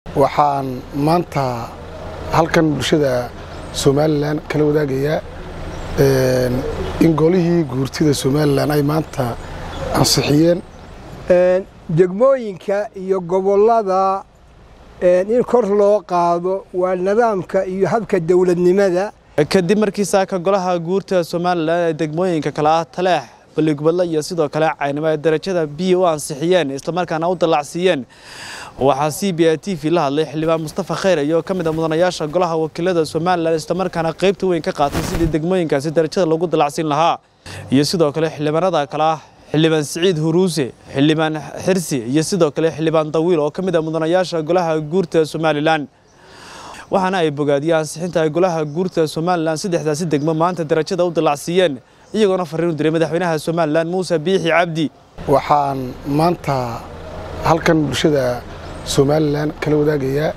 waxaan maanta halkan bulshada somalilan kala wadaagayaa in golihii guurtida somalilan ay maanta ansixiyeen degmooyinka iyo gobollada in kor loo qaado waa nidaamka iyo habka dowladnimada kadib markii saaka golaha guurta somalilan ee degmooyinka kale ah taleex balligubadle iyo sidoo kale caynimo ay darajada biya u ansixiyeen islamarkaana u dallacsiiyeen waxaa c b a t v la hadlay xildhibaan mustafa khayr iyo ka mid a mudanayaasha golaha wakiilada somalilan islamarkaana qaybta weyn ka qaatay sidii degmooyinkaasi darajada loogu dallacsiin lahaa iyo sidoo kale xildhibaanada kale ah xildhibaan siciid huruuse xildhibaan xirsi iyo sidoo kale xildhibaan dawiil oo ka mid a mudanayaasha golaha guurta somalilan waxaana ay bogaadiyeen ansixinta ay golaha guurta somalilan saddexdaasi degmo maanta darajada u dallacsiiyeen iyagoona farriin u diray madaxweynaha somalilan muuse biixi cabdi waxaan maanta halkan bulshada somalilan kala wadaagayaa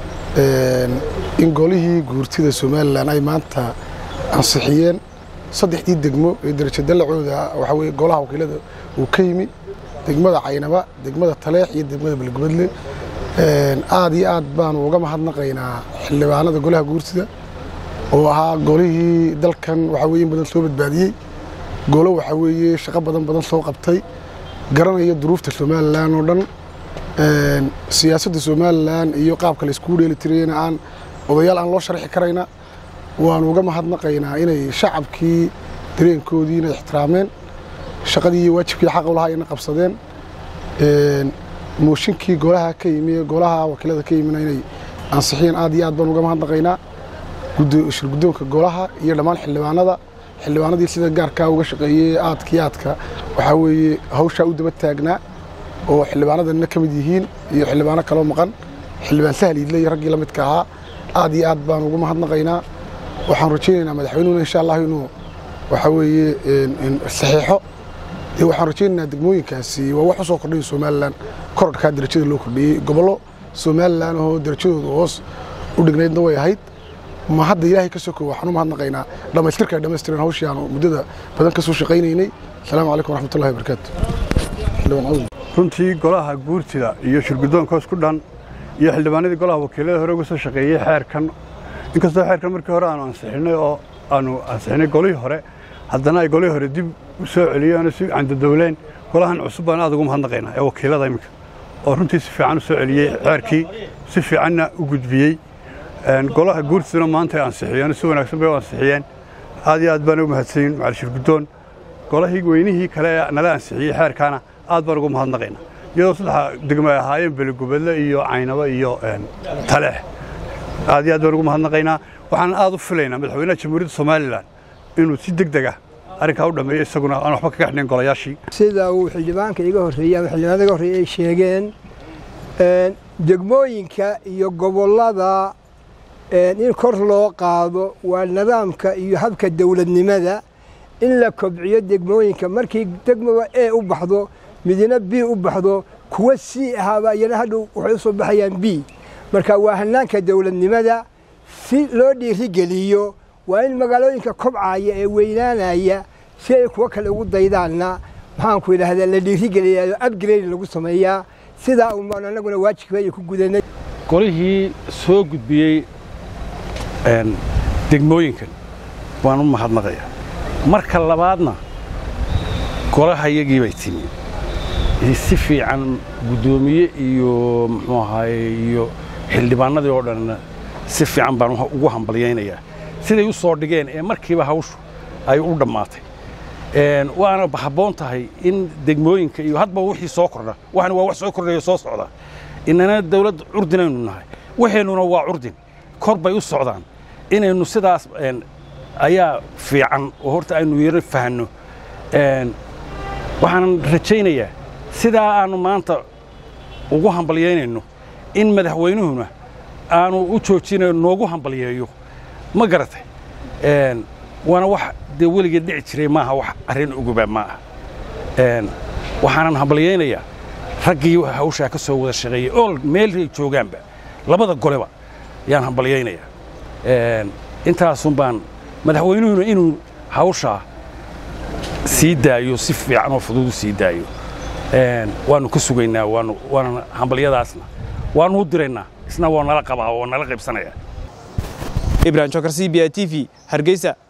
in golihii guurtida somalilan ay maanta ansixiyeen saddexdii degmo ee darajo dallacooda waxaa weye golaha wakiilada uu ka yimi degmada caynaba degmada taleex iyo degmada balgubadle aad iyo aad baanu uga mahadnaqaynaa xildhibaanada golaha guurtida oo ahaa golihii dalkan waxaa weye in badan soo badbaadiyey golo waxaa weeye shaqo badan badan soo qabtay garanaya duruufta somalilan oo dhan siyaasadda somalilan iyo qaabka la iskugu dheeli tirayna aan odayaal aan loo sharxi karayna waanu uga mahadnaqaynaa inay shacabkii dareenkoodii inay ixtiraameen shaqadii iyo waajibkii xaqa ulahaa ina qabsadeen mooshinkii golaha ka yimi golaha wakiilada ka yimina inay ansixiyeen aad iyo aad baan uga mahadnaqaynaa shir guddoonka golaha iyo dhammaan xildhibaanada xildhibaanadii sida gaarkaa uga shaqeeyey aadkii aadka waxaa weeye hawshaa u daba taagnaa oo xildhibaanadanna ka mid yihiin iyo xildhibaano kaloo maqan xildhibaan sahal iidle iyo raggii la midka ahaa aad iyo aad baan ugu mahadnaqaynaa waxaan rajaynaynaa madaxweynuhuna insha allah inuu waxaa weeye saxiixo dee waxaan rajaynaynaa degmooyinkaasi waa wax u soo kordhay somalilan korodhkaa darajada loo kordhiyey gobollo somalilan oo darajadooda hoos u dhignaydna way ahayd ma hadda ilaahay ka soko waxaan u mahadnaqaynaa dhammaystirka ay dhammaystiran hawshii aanu muddada badan ka soo shaqaynaynay asalaamu calaykum waraxmatullahi wabarakaatu runtii golaha guurtida iyo shirguddoonka isku dhan iyo xildhibaanadii golaha wakiilada hore uga soo shaqeeyey xeerkan inkastoo xeerkan markii hore aanu ansixinay oo aanu ansixinay golihii hore haddana ay golihii hore dib u soo celiyeen oo si candadowleen golahan cusub baan aad ugu mahadnaqaynaa ee wakiilada iminka oo runtii si fiican u soo celiyey xeerkii si fiicanna u gudbiyey golaha guurtiduna maanta ay ansixiyeen si wanaagsan bay u ansixiyeen aad iyo aad baan ugu mahadsanyin macali shirguddoon golahii weynihii kale ee nala ansixiyey xeerkaana aad baan ugu mahadnaqaynaa iyadoo saddexa degmo ay ahaayeen beligubadle iyo caynabo iyo taleex aad iyo aad baan ugu mahadnaqaynaa waxaan aad u filaynaa madaxweynaha jamhuuriyadda somalilan inuu si deg deg ah arrinkaa u dhammeeyo isaguna aan waxba kaga xidhnayn golayaashii sida uu xildhibaanka iga horreeyey ama xildhibaanada iga horreeyey ay sheegeen degmooyinka iyo gobollada in kor loo qaado waa nidaamka iyo habka dowladnimada in la kobciyo degmooyinka markii degmaba e u baxdo midina b u baxdo kuwa c ahaaba iyana hadhow waxay u soo baxayaan b marka waa hannaanka dowladnimada si loo dhiirigeliyo waa in magaalooyinka kobcaya ee weynaanaya si ay kuwo kale ugu daydaanna maxaanku idhaahdaa la dhiirigeliyayo abgrade lagu sameeyaa sidaa unbaan annaguna waajibkeeya ku gudanay golihii soo gudbiyey degmooyinkan waan u mahadnaqayaa marka labaadna golaha iyagii bay timi si fiican guddoomiye iyo muxuu ahaaye iyo xildhibaanadii oo dhanna si fiican baan ugu hambalyaynayaa siday u soo dhigeen ee markiiba hawshu ay u dhammaatay waana habboon tahay in degmooyinka iyo hadba wixii soo kordha waxana waa wax soo kordhayo soo socda inana dawlad curdinaynu nahay waxaynuna waa curdin kor bay u socdaan inaynu sidaas ayaa fiican oo horta aynu yaro fahanno waxaanan rajaynayaa sidaa aannu maanta ugu hambalyaynayno in madaxweynuhuna aanu u joojinayo noogu hambalyeeyo ma garatay waana wax dee weligeed dhici jiray maaha wax arrin uguba ma ah waxaanan hambalyaynayaa raggii hawshaa ka soo wada shaqeeyey oo meelay joogaanba labada goleba yaan hambalyaynayaa intaasun baan madaxweynuhuna inuu hawshaa sii daayo si fiican oo fudud u sii daayo waannu ka sugaynaa waanu waana hambalyadaasna waanu u diraynaa isna waa nala qabaa oo nala qaybsanaya ibrahim jokar c b a t v hargeysa